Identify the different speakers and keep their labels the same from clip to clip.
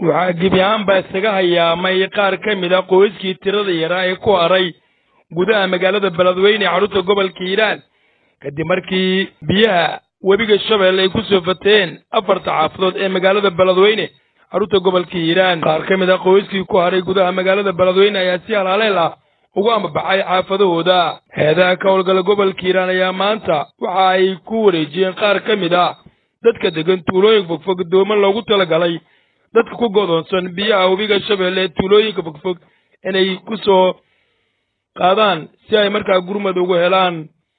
Speaker 1: waxaa gebi ahaanbaa isaga hayaamay qaar ka mid a qoyskii tirada yaraa ee ku haray gudaha magaalada beledweyne ee xarunta gobolka hiiraan kadib markii biyaha webiga shabeelle ay ku soo fateen afarta xaafadood ee magaalada beledweyne xarunta gobolka hiiraan qaar ka mid a qoyskii ku haray gudaha magaalada beledweyne ayaa si halaaleel ah ugu ambabaxay xaafadahooda heedaha ka howlgala gobolka hiiraan ayaa maanta waxa ay ku wareejiyeen qaar ka mid ah dadka degan tuulooyin fogfog dooman loogu talagalay dadka ku godoonsan biyaha webiga shabeelle ee tuulooyinka fogfog inay ku soo qaadaan si ay markaa gurmad ugu helaan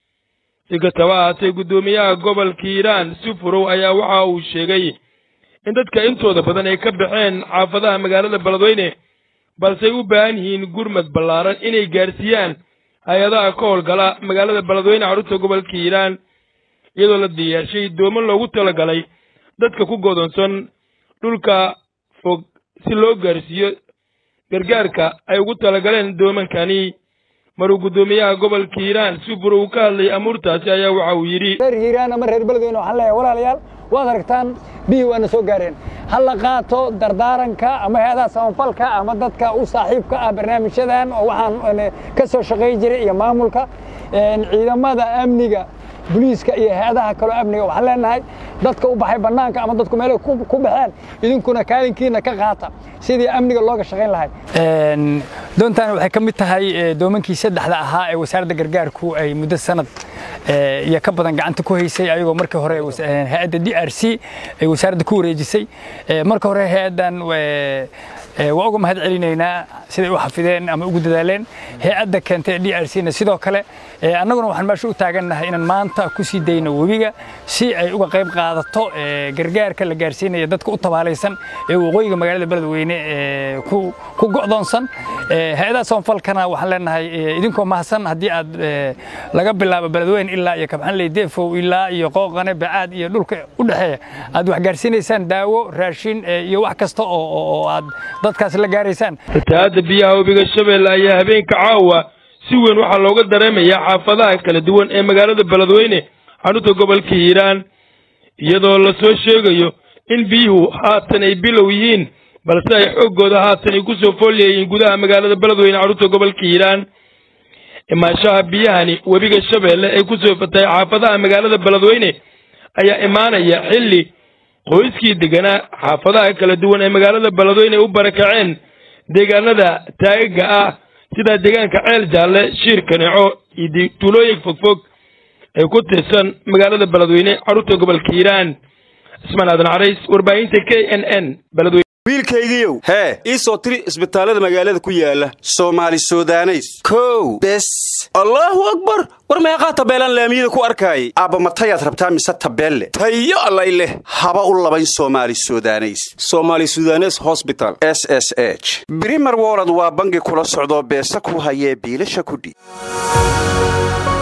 Speaker 1: si kastaba ahaatee guddoomiyaha gobolka hiiraan si furow ayaa waxa uu sheegay in dadka intooda badan ay ka baxeen xaafadaha magaalada beledweyne balse ay u baahan yihiin gurmad ballaaran inay gaarsiiyaan hay-adaha ka howlgala magaalada beledweyne xarunta gobolka hiiraan iyadoo la diyaarshay dooman loogu talagalay dadka ku godoonsan dhulka fog si loo gaarsiiyo gargaarka ay ugu talagaleen doomankani maruu guddoomiyaha gobolka hiiraan si furo uu ka hadlayay amuurtaasi ayaa waxa uu yidhi
Speaker 2: reer hiiraan ama reer beledweyne waxaan leeyahay walaalayaal waad aragtaan biyii waana soo gaareen ha la qaato dardaaranka ama hay-adaha samafalka ama dadka u saaxiibka ah barnaamijyadan oo waxaan ka soo shaqayn jiray iyo maamulka ciidamada amniga boliiska iyo hay-adaha kaloo amniga waxaan leenahay dadka u baxay bannaanka ama dadku meelay ku baxeen idinkuna kaalinkiina ka qaata sidii amniga looga shaqayn lahay doontaani waxay ka mid tahay doomankii saddexda ahaa ee wasaaradda gargaarku ay muddo sanad iyo ka badan gacanta ku haysay ayagoo markii hore hay-adda d r c ay wasaaradda ku wareejisay marka hore hay-addan waa uga mahad celinaynaa siday u xafideen ama ugu dadaaleen hay-adda keentay d r c na sidoo kale annaguna waxaan meesha u taagannahay inaan maanta ku sii dayno webiga si ay uga qayb qaadato gargaarka la gaarsiinaya dadka u tabaalaysan ee waqooyiga magaalada beledweyne ku go'doonsan hay-adaha samafalkana waxaan leenahay idinkoo mahadsan haddii aad laga bilaabo beledweyne ilaa iyo kabxanley deefow ilaa iyo qooqane bacaad iyo dhulka u dhexeeya aad wax gaarsiinaysaan daawo raashin iyo wax kasta oo aad dadkaas la gaaraysaan
Speaker 1: fatahaadda biyaha webiga shabeelle ayaa habeenka caawa si weyn waxaa looga dareemayaa xaafadaha kala duwan ee magaalada beledweyne xarunta gobolka hiiraan iyadoo la soo sheegayo in biyuhu haatan ay bilow yihiin balse ay xooggooda haatan ay ku soo foolyayiin gudaha magaalada beledweyne xarunta gobolka hiiraan imaanshaha biyahani webiga shabeelle ee ku soo fatay xaafadaha magaalada beledweyne ayaa imaanaya xilli qoyskii deganaa xaafadaha kala duwan ee magaalada beledweyne u barakaceen deegaanada taagaga ah sida deegaanka ceel jaalle shiir kaneeco iyo tuulooyin fogfog ee ku tirsan magaalada beledweyne xarunta gobolka hiiraan cismaan aadan carays warbaahinta k n n beledweyne
Speaker 3: wiilkaygiiow hee ii soo tiri isbitaallada magaalada ku yaala soomaali sudaneys kow bes allaahu akbar war meeqaa tabeelaan laamiyada ku arkaayay aabba matayaad rabtaa mise tabeelle tayo allay leh haba u labayn soomaali sudaneys somaali sudanes hosbital s s h brimer wolod waa bangi kula socdoo beesa ku hayee biilasha kudhiib